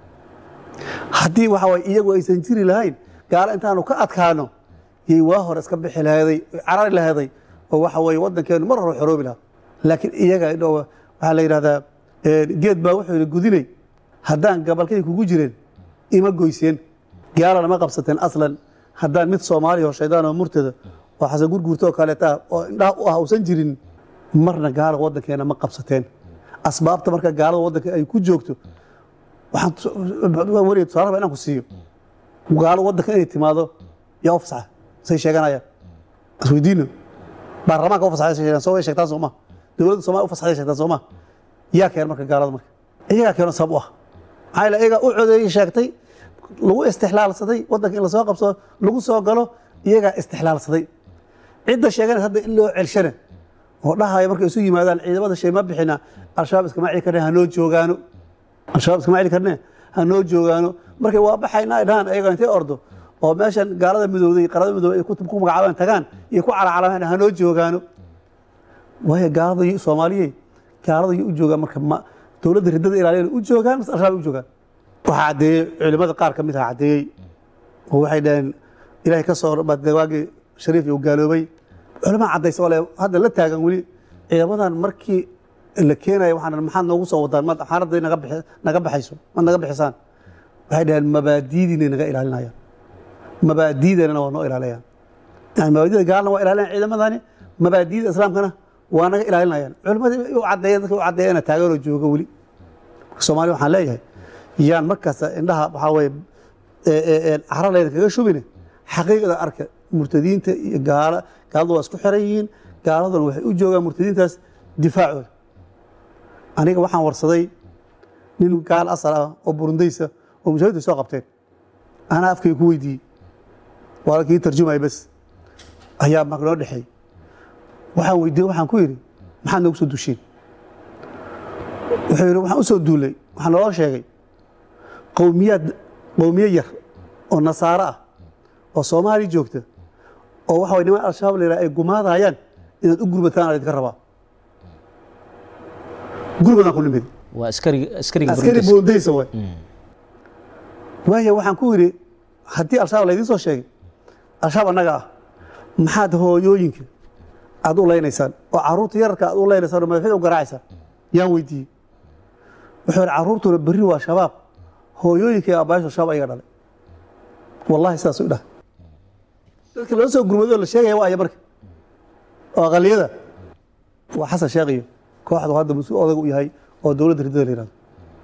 Speaker 9: haddii waxa weye iyagu aysan jiri lahayn gaalo intaanu ka adkaano yay waa hore iska bixi laheeday carari laheeday oo waxa weeye waddankeenu mar hore xoroobi lahaa laakiin iyaga waxaa la yidhahdaa geed baa wuxuu yidhi gudinay haddaan gabalkay kugu jireen ima goyseen gaalana ma qabsateen aslan haddaan mid soomaaliya oo shaydaan oo murtada oo xasan gurguurta oo kaleeta oo indhaha u ah uusan jirin marna gaala waddankeena ma qabsateen asbaabta marka gaalada waddanka ay ku joogto waxaan wariga tusaale raba inaan ku siiyo gaalo waddanka inay timaado yaa u fasaxa say sheeganayaan isweydiino baarlamaanka u fasaxay say sheegaan soo way sheegtaan sooma dowladda soomaaliya u fasaxday sheegtaan sooma yaa keen marka gaalada marka iyagaa keeno sabab u ah maxaa yeele iyagaa u codeeyey sheegtay lagu istixlaalsaday waddanka in lasoo qabsado lagu soo galo iyagaa istixlaalsaday cidda sheeganaysa hadda in loo celshana oo dhahaya markay isu yimaadaan ciidamada shay ma bixina al-shabaab iskama celi karne hanoo joogaano al-shabaab iskama celi karne hanoo joogaano markay waa baxayna ay dhahaan ayaga intay ordo oo meeshan gaalada midowday qarada midowday ay ku magacaabaan tagaan iyo ku calacalamaan hanoo joogaano waayo gaalada iyo soomaaliyey gaalada iyo u joogaan marka ma dowladda riddada ilaaliyana u joogaan mase al-shabaab u joogaan waxaa caddeeyey culimada qaar ka mid ah caddeeyey oo waxay dhaheen ilaahay ka soo waagii shariif uu gaaloobay culamaa caddaysa oo le hadda la taagan weli ciidamadan markii la keenaya waxaan maxaad noogu soo wadaan ma xaaladday naga bixi naga baxayso maad naga bixisaan waxay dhaheen mabaadiidiinay naga ilaalinayaan mabaadiidana waa noo ilaalinayaan yani mabaadida gaalna waa ilaalinayaan ciidamadani mabaadiida islaamkana waa naga ilaalinayaan culimadii u caddeeyeen dadka u caddeeyana taageeroo jooga weli soomaaliya waxaan leeyahay yaan markaas indhaha waxaa weye cararlayda kaga shubine xaqiiqda arka murtadiinta iyo gaala gaaladu waa isku xiran yihiin gaaladuna waxay u joogaan murtadiintaas difaacooda aniga waxaan warsaday nin gaal asal ah oo burundaysa oo mujaahidu soo qabteen anaa afkay ku weydiiyey waa kii tarjumaya bes ayaa marka noo dhexeey waxaan weydiiyey waxaan ku yidhi maxaad noogu soo dusheen wuxuu yidhi waxaan u soo duulay waxaa naloo sheegay qowmiyaad qowmiye yar oo nasaaro ah oo soomaaliya joogta oo waxa way niman al-shabaab la yidhaha ay gumaadayaan inaad u gurbataan aa idinka rabaa gurigoodaan ku nimid
Speaker 2: waa askari askariga
Speaker 9: askari
Speaker 2: Burundis.
Speaker 9: boondaysa waay waaya waxaan ku yidhi haddii al-shabaab laydiin soo sheegay al-shabaab annaga ah maxaad hooyooyinka aad u leynaysaan oo carruurta yararka aad u leynaysaan oo madaxyada u garaacaysaan yaan weydiiyey wuxuu yidhi carruurtuna berri waa shabaab hooyooyinka iyo aabbayaashu shabaab ayaga dhalay wallahi sidaasuu dhahay dadka loo soo gurmado la sheegaya waa aya marka oo aqaliyada waa xasan sheekh iyo kooxdu hadda mas-uul odag u yahay oo dowladda ridada la yihahdo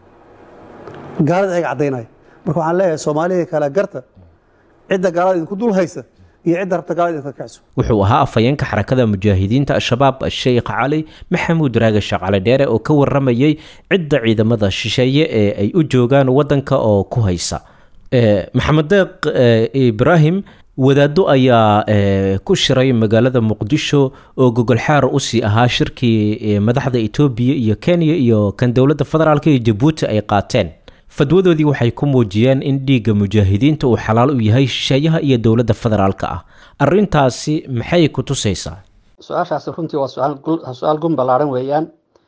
Speaker 9: gaalada ayaga caddaynaya marka waxaan leeyahay soomaaliya kala garta cidda gaalada idinku dul haysa iyo cidda rabta gaalada idinka kiciso
Speaker 2: wuxuu ahaa afhayeenka xarakada mujaahidiinta al-shabaab sheekh cali maxamuud raage sheekh cali dheere oo ka waramayey cidda ciidamada shisheeye ee ay u joogaan wadanka oo ku haysa Eh, maxamed deeq eh, ibraahim wadaado ayaa eh, ku shiray magaalada muqdisho oo gogolxaar usii ahaa shirkii eh, madaxda etoobiya iyo kenya iyo kan dowladda federaalk iyo jabuuti ay qaateen fadwadoodii waxay ku muujiyeen in dhiigga mujaahidiinta uu xalaal u yahay shisheeyaha iyo dowladda federaalka ah arintaasi maxay ku tusaysaa
Speaker 6: su-aashaasi runtii waa su-aal gul- su-aal gun ballaaran weeyaan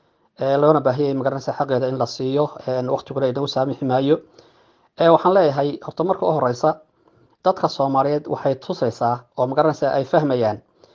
Speaker 6: ee loona baahiyay magaranaysa xaqeeda in la siiyo waqtiguna inagu saamixi maayo ee waxaan leeyahay horta marka u horeysa dadka soomaaliyeed waxay tusaysaa oo magaranaysa ay fahmayaan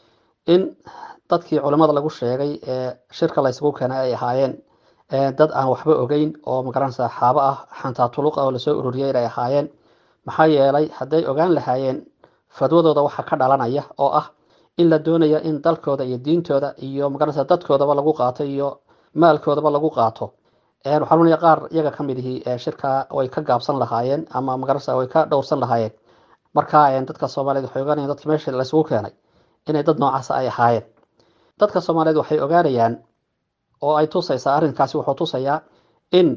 Speaker 6: in dadkii culimmada lagu sheegay ee shirka laysugu keenay ay ahaayeen ee dad aan waxba ogeyn oo magaranaysa xaabo ah xantaa tuluq ah oo lasoo ururiyey inay ahaayeen maxaa yeelay hadday ogaan lahaayeen fadwadooda waxa ka dhalanaya oo ah in la doonayo in dalkooda iyo diintooda iyo magaranaysa dadkoodaba lagu qaato iyo maalkoodaba lagu qaato een waxaan unaya qaar iyaga ka mid ihi ee shirka way ka gaabsan lahaayeen ama magaranaysa way ka dhowrsan lahaayeen marka een dadka soomaaliyeed waxay ogaanayaan dadka meesha laysugu keenay inay dad noocaas ay ahaayeen dadka soomaaliyeed waxay ogaanayaan oo ay tusaysaa arrinkaasi wuxuu tusayaa in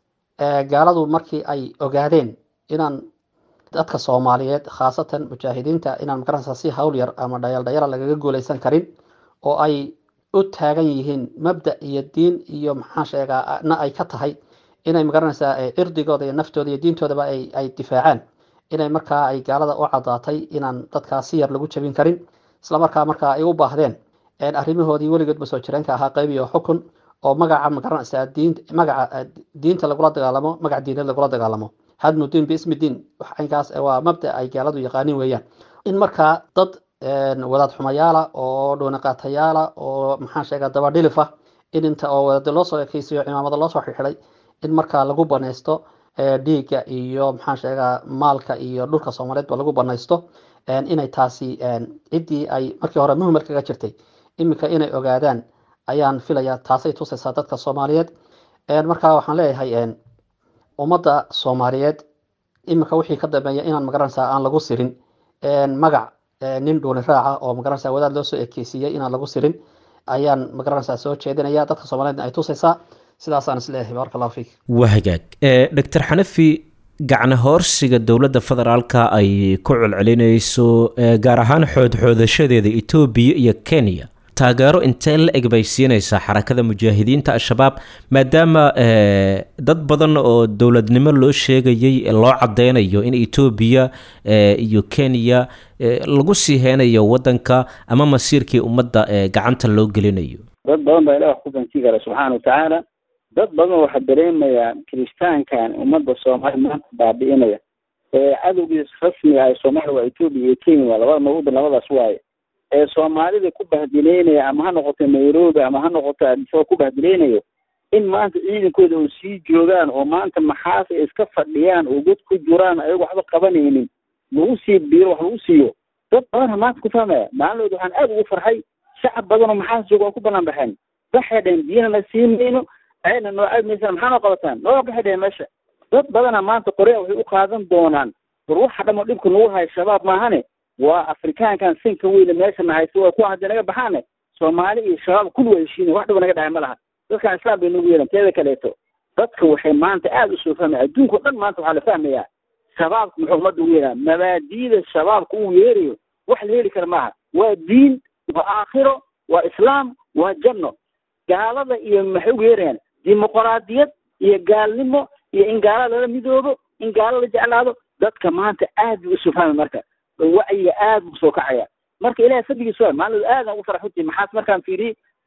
Speaker 6: ee, gaaladu markii ay ogaadeen inaan dadka soomaaliyeed khaasatan mujaahidiinta inaan magaranaysa si hawl yar ama dhayal dhayala lagaga guuleysan karin oo ay u taagan yihiin mabda iyo diin iyo maxaan sheegaa na ay ka tahay inay magaranaysaa ee, cirdigooda iyo naftooda iyo diintoodaba ay, ay difaacaan inay markaa ay gaalada u cadaatay inaan dadkaa si yar lagu jabin karin isla markaa markaa ay u baahdeen een arrimahoodii weligoodba soo jireenka ahaa qayb iyo xukun oo magaca magaranaysaa diin magaca eh, diinta lagula dagaalamo magac diineed lagula dagaalamo hadmu diin biismi diin wax aynkaas eh, waa mabda ay gaaladu yaqaanin weeyaan in markaa dad een, wadaad xumayaala oo dhoonaqaatayaala oo maxaan sheegaa dabadhilifa in inta oo wadaada loo soo ekeysiyo cimaamada loo soo xirxiday in markaa lagu banaysto ee, dhiigga iyo maxaan sheegaa maalka iyo dhulka soomaaliyeed ba lagu banaysto een, inay taasi een, ciddii ay markii hore muhimel kaga jirtay iminka inay ogaadaan ayaan filayaa taasay tusaysaa dadka soomaaliyeed een, markaa waxaan leeyahay een, ummadda soomaaliyeed iminka wixii ka dambeeya inaan magaranaysaa aan lagu sirin een, magac ee, nin dhuuni raaca oo magaranaysaa wadaad loo soo ekeysiiyey inaan lagu sirin ayaan magaranaysaa soo jeedinaya dadka soomaaliyeedna ay tusaysaa sidaasaan isleeyahay baaraka allahu fiik
Speaker 2: waa hagaag Eh, dr xanafi gacna hoorsiga dowladda federaalka ay ku celcelinayso eh, gaar ahaan xoodxoodashadeeda etoobiya iyo kenya taageero intee la eg bay siinaysaa xarakada mujaahidiinta al-shabaab maadaama eh, dad badan oo dowladnimo loo sheegayay eh, loo cadeynayo in etoobiya eh, iyo kenya eh, lagu sii heynayo wadanka ama masiirkii ummadda eh, gacanta loo gelinayo
Speaker 7: dad badan baa ilaah wax ku bansi kara subxaana watacaala dad badan waxaa dareemaya kiristaankan ummadda soomaaliya maanta baabi'inaya ee cadowgiis rasmiga ah soomaaliya waa etoobiya iyo kenya waa labada mawduc labadaas waaye ee soomaalida ku bahdileynaya ama ha noqoto nairobi ama ha noqoto adisaba ku bahdileynayo in maanta ciidankooda oo sii joogaan oo maanta maxaas ay iska fadhiyaan oo god ku jiraan ayago waxba qabanaynin lagu sii biiro wax lagu siiyo dad badana maanta ku fahmaya maalinood waxaan aad ugu farxay shacab badanoo maxaas jooga waa ku banaan baxeen waxay dhaheen biyana na siin mayno ayna noo cabi maysaan maxaa noo qabataan noo baxay dhaheen meesha dad badana maanta korea waxay u qaadan doonaan war waxa dhamo dhibka nagu haya shabaab maahane waa afrikaankan sinka weyne meesha na haysta waa kuwa haddii naga baxaane soomaali iyo shabaab kulli waa heshiinay wax dhaba naga dhahay ma laha dadkan islaam bay nagu yeelan teeda kaleeto dadka waxay maanta aada usoo fahmaya adduunka o dhan maanta waxaa la fahmayaa shabaabka muxuu ummadda ugu yeeraa mabaadiida shabaabka uu yeerayo wax la heli kara maaha waa diin waa aakhiro waa islaam waa janno gaalada iyo maxay ugu yeerayaan dimuqraadiyad iyo gaalnimo iyo in gaala lala midoobo in gaalo la jeclaado dadka maanta aad buu usoo fahmay marka wacyiga aad buu soo kacaya marka ilahay fadligiis waa maalin aadan ugu farax utii maxaas markaan fiiriyey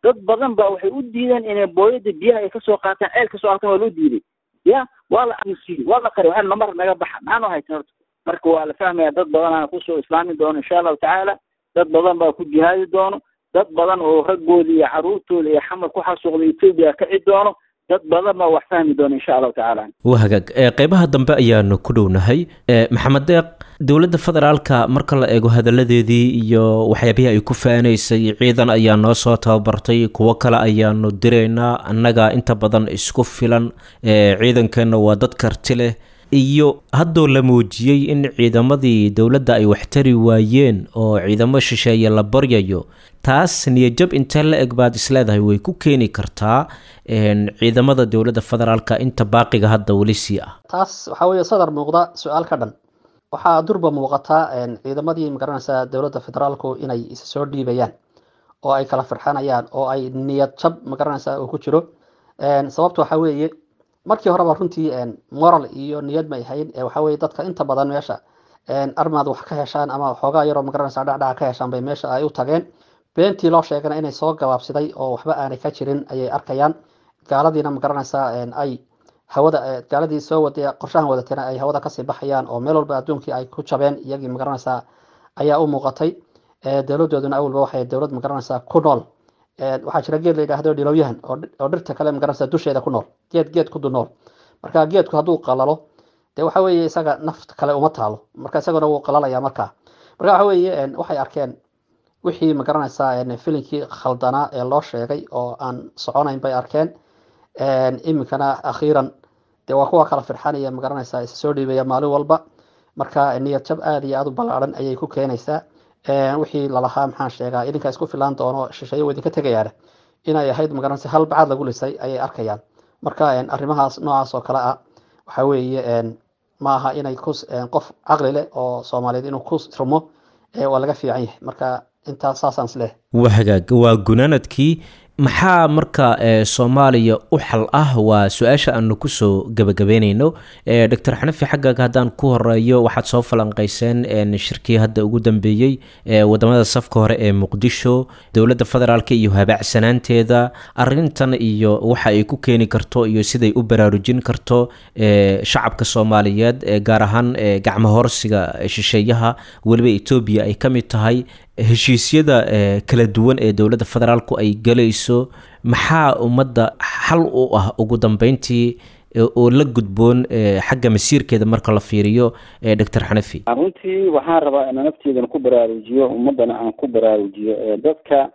Speaker 7: dad badan ba waxay u diideen inay booyada biyaha ay kasoo qaataan ceel kasoo qaataan waa loo diiday ya waa la aamusiyey waa la qari waxaan mamar naga baxa maxaanu haysan horta marka waa la fahmaya dad badanaa kusoo islaami doono insha allahu tacaala dad badan baa ku jihaadi doono dad badan oo raggooda iyo caruurtooda iyo xamar ku xasuuqda etoobiya kaci doono dad badan baa wax fahmi doona insha allahu tacaala
Speaker 2: waa hagaag ee qeybaha dambe ayaanu ku dhownahay ee maxamed deeq dowladda federaalka marka la eego hadaladeedii iyo waxyaabihii ay ku faanaysay ciidan ayaa noo soo tababartay kuwo kale ayaanu diraynaa annaga inta badan isku filan ee ciidankeenna waa dad karti leh iyo haddoo la muujiyey in ciidamadii dowladda ay waxtari waayeen oo ciidamo shisheeye la baryayo taas niyajab intee la eg baad isleedahay way ku keeni kartaa ciidamada dowladda federaalka inta baaqiga hadda weli sii ah
Speaker 6: taas waxaa weeye sadar muuqda su-aal ka dhan waxaa durba muuqataa ciidamadii magaranaysaa dowladda federaalku inay isa soo dhiibayaan oo ay kala firxanayaan oo ay niyad jab magaranaysaa uu ku jiro sababta waxaa weeye markii horeba runtii moral iyo niyad may hayn waxa weye dadka inta badan meesha armaad wax ka heshaan ama xoogaa yaroo magaranaysa dhacdhaca ka heshaan bay meesha ay u tageen beentii loo sheegana inay soo gabaabsiday oo waxba aanay ka jirin ayay arkayaan gaaladiina magaranaysaa ay hawada gaaladii soo waday qorshahan wadatayna ay hawada kasii baxayaan oo meel walba adduunkii ay ku jabeen iyagii magaranaysaa ayaa u muuqatay dowladooduna awalba waxay dowlad magaranaysaa ku nool waxaa jira geed la yidhaahdo dhilowyahan oo dhirta kale magaranaysa dusheeda ku nool geed geed ku dunool marka geedku hadduu qalalo dee waxa weeye isaga naft kale uma taalo marka isaguna wuu qalalaya markaa marka waxa weeye waxay arkeen wixii magaranaysaa filinkii khaldanaa ee loo sheegay oo aan soconayn bay arkeen iminkana akhiiran dee waa kuwa kala firxanaya magaranaysaa isa soo dhiibaya maalin walba marka niyad jab aada iyo aada u ballaaran ayay ku keenaysaa wixii lalahaa maxaan sheegaa idinkaa isku filaan doono shisheeye idinka tegayaana inay ahayd magaranaysa hal bacaad lagu lisay ayay arkayaan marka arrimahaas noocaas oo kale ah waxa weeye ma aha inay ku qof caqli leh oo soomaaliyeed inuu ku rumo waa laga fiican yahay marka intaas saasaan isleh
Speaker 2: waa hagaag waa gunaanadkii maxaa marka soomaaliya u xal ah waa su-aasha aanu kusoo gebagabeyneyno doctor xanafi xaggaaga haddaan ku horeeyo waxaad soo falanqeyseen shirkii hadda ugu dambeeyey wadamada safka hore ee muqdisho dowladda federaalk iyo habaacsanaanteeda arintan iyo waxa ay ku keeni karto iyo siday u baraarujin karto shacabka soomaaliyeed gaar ahaan gacmo horsiga shisheeyaha weliba etoobiya ay ka mid tahay heshiisyada kala duwan ee dowladda federaalku ay galayso maxaa ummadda xal u ah ugu dambeyntii oo la gudboon xagga masiirkeeda marka la fiiriyo doctor xanafi
Speaker 7: runtii waxaan rabaa ina nafteedana ku baraarujiyo ummadana aan ku baraarujiyo dadka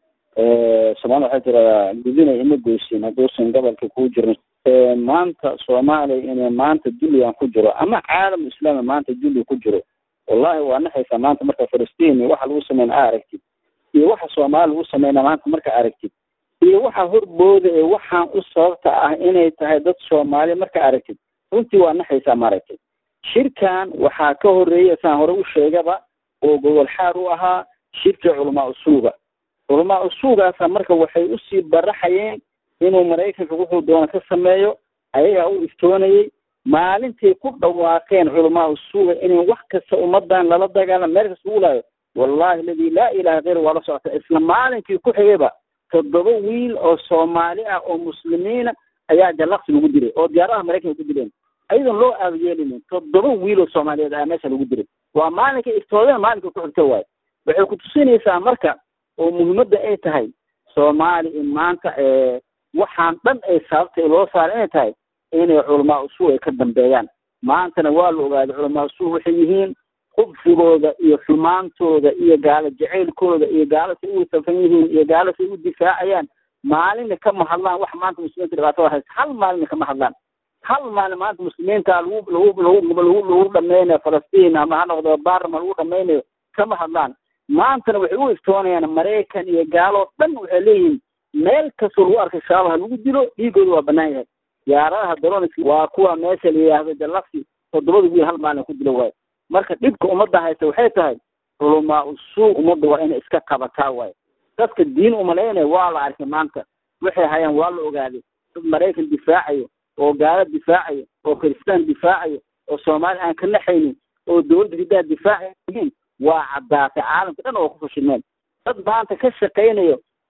Speaker 7: soomaalida waxaa tiradaa gudinay ima goysin hadduusan gobolka ku jirin maanta soomaaliya inay maanta dulligan ku jiro ama caalam islaami maanta dulli ku jiro wallahi waa naxaysaa maanta marka falastiin waxa lagu sameyna a aragtid iyo waxa soomaali lagu sameyna maanta marka aragtid iyo waxa horbooda ee waxaan u sababta ah inay tahay dad soomaali marka aragtid runtii waa naxaysaa maaragtay shirkan waxaa ka horeeya saan hore u sheegaba oo gobol xaar u ahaa shirkii culamaa usuuga culamaa usuugaasa marka waxay usii baraxayeen inuu maraykanka wuxuu doona ka sameeyo ayagaa u iftoonayay maalintay ku dhawaaqeen culamaa usuuga inay wax kasta ummadan lala dagaalam meel kasta ugu laayo wallahi aladii laa ilaha kayr waa la socota isla maalinkii ku xigayba toddoba wiil oo soomaali ah oo muslimiina ayaa jallaqsi lagu diray oo diyaaradaha maraykanka ku dileen ayadoon loo aabayeelinin toddoba wiil oo soomaaliyeed ayaa meesha lagu diray waa maalinka iftoodeen maalinka ku xigta waayo waxay ku tusinaysaa marka oo muhiimadda ay tahay soomaali in maanta waxaan dhan ay sababtay loo saaray inay tahay inay culamaa usuug ay ka dambeeyaan maantana waa la ogaaday culamaa usuug waxay yihiin khubsigooda iyo xumaantooda iyo gaalo jacaylkooda iyo gaalasay u safan yihiin iyo gaalasay u difaacayaan maalina kama hadlaan wax maanta muslimiinta dhibaatada haysta hal maalina kama hadlaan hal maalin maanta muslimiinta lagu lagu lagu lagu lagu dhameynayo falastiin ama ha noqdo barma lagu dhameynayo kama hadlaan maantana waxay u iftoonayaan maraykan iyo gaaloo dhan waxay leeyihiin meel kastoo lagu arkay shabaab ha lagu dilo dhiigooda waa banaan yahay diyaaradaha daroniski waa kuwa meesha la yidhaahdo jallaqsi toddobada wiil hal maalin ku dilo waayo marka dhibka ummadda haysta waxay tahay culamaa usuug ummadda waa inay iska qabataa waayo dadka diin umalaynaya waa la arkay maanta waxay hayaan waa la ogaaday dad maraykan difaacayo oo gaalo difaacayo oo kiristaan difaacayo oo soomaali aan ka naxaynin oo dowladda riddaha difaacayihiin waa caddaatay caalamka dhan oo ku fashilmeen dad maanta ka shaqaynayo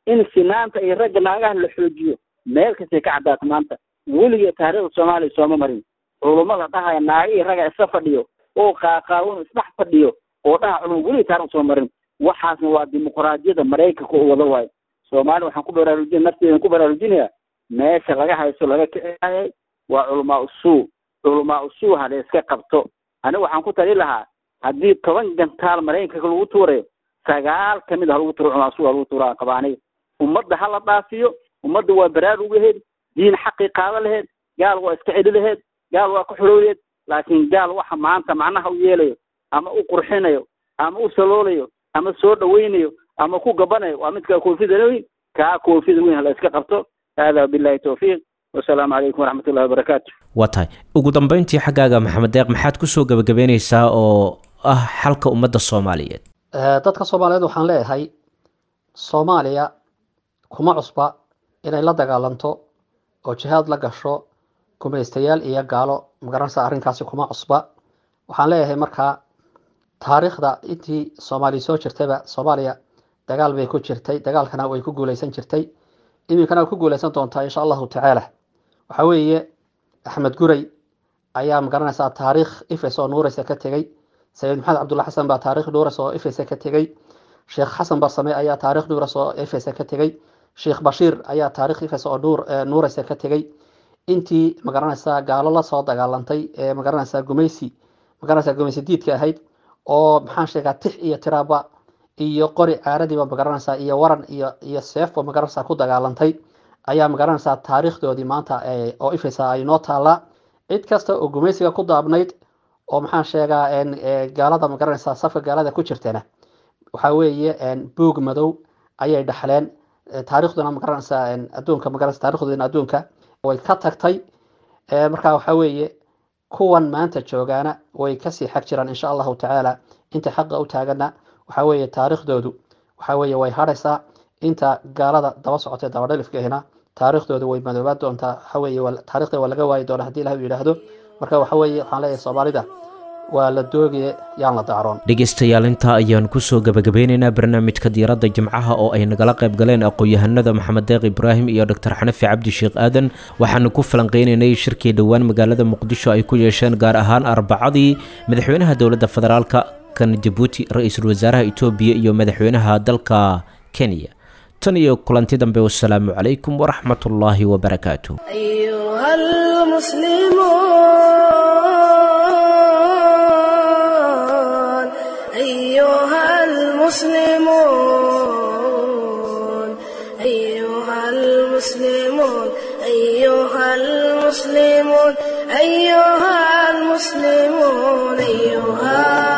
Speaker 7: in sinaanta iyo ragga naagaha la xoojiyo meel kastay ka caddaato maanta weligii taariikhda soomaaliya sooma marin culummada dhahaya naaga iyo ragga isla fadhiyo oo qaaqaawan isdhex fadhiyo oo dhaha culum weligii taarikhda sooma marin waxaasna waa dimuqraadiyada maraykanka oo wada waayo soomaaliya waxaan ku baraarujin nafteedan ku baraarujinaya meesha laga haysto laga kiciyayay waa culamaa usuu culamaa usuuha la iska qabto aniga waxaan ku tali lahaa haddii toban gantaal maraykanka lagu tuurayo sagaal ka mid a halagu tuuro culamaa usuu halagu tuura qaba aniga ummadda hala dhaafiyo ummadda waa baraarug laheed diin xaqii qaada laheed gaal waa iska celi laheed gaal waa ka xorowleed laakiin gaal waxa maanta macnaha u yeelayo ama u qurxinayo ama u saloolayo ama soo dhaweynayo ama ku gabanayo waa midkaa koofida weyn kaa koofida weyn hala iska qabto hada wabillahi towfiiq wasalaamu calaykum waraxmat ullahi wabarakaatu
Speaker 2: waa tahay ugu dambeyntii xaggaaga maxamed deeq maxaad kusoo gebagabeyneysaa oo ah xalka ummadda soomaaliyeed
Speaker 6: dadka soomaaliyeed waxaan leeyahay soomaaliya kuma cusba inay la dagaalanto oo jihaad la gasho gumaystayaal iyo gaalo magaranaysa arrinkaasi kuma cusba waxaan leeyahay markaa taariikhda intii soomaaliya soo jirtayba soomaaliya dagaal bay ku jirtay dagaalkana way ku guuleysan jirtay iminkana way ku guuleysan doontaa insha allahu tacaala waxaa weeye axmed guray ayaa magaranaysaa taariikh ifes oo nuureysa ka tegey sayid maxamed cabdulla xasan baa taarikh nuures oo ifesa ka tegey sheekh xasan barsame ayaa taarikh nuures oo ifesa ka tegey sheekh bashiir ayaa taarikh ifes oo nuur nuureysa ka tegey intii magaranaysaa gaalo la soo dagaalantay ee magaranaysaa gumaysi magaranaysaa gumaysi diidka ahayd oo maxaan sheegaa tix iyo tiraaba iyo qori caaradiiba magaranaysaa iyo waran iyo iyo seefba magaranaysaa ku dagaalantay ayaa magaranaysaa taariikhdoodii maanta oo ifaysa ay noo taallaa cid kasta oo gumaysiga ku daabnayd oo maxaan sheegaa gaalada magaranaysaa safka gaalada ku jirtana waxaa weeye buug madow ayay dhaxleen taariikhduna magaranaysaa adduunka magaranaysa taarikhdoodina adduunka way ka tagtay marka waxaa weeye kuwan maanta joogaana way kasii xag jiraan insha allahu tacaala inta xaqa u taagana waxaa weeye taariikhdoodu waxaa weeye way hadhaysaa inta gaalada daba socotay dabadhalifkahina taariikhdoodu way madoobaan doontaa waxaa weeye taarikhda waa laga waayi doona haddii ilahay u yidhaahdo marka waxaa weeye waxaan leeyahay soomaalida waa la doogaye yaan la dacroon
Speaker 2: dhegaystayaal intaa ayaan kusoo gebagabeyneynaa barnaamijka diiradda jimcaha oo ay nagala qayb galeen aqoon-yahanada maxamed deeq ibraahim iyo doctor xanafi cabdi sheekh aadan waxaanu ku falanqeyneynay shirkii dhowaan magaalada muqdisho ay ku yeesheen gaar ahaan arbacadii madaxweynaha dowladda federaalka kan jabuuti ra-iisul wasaaraha etoobiya iyo madaxweynaha dalka kenya tan iyo kulanti dambe wasalaamu calaykum waraxmatullaahi wabarakaatu
Speaker 1: أيها المسلمون أيها المسلمون أيها المسلمون أيها المسلمون أيها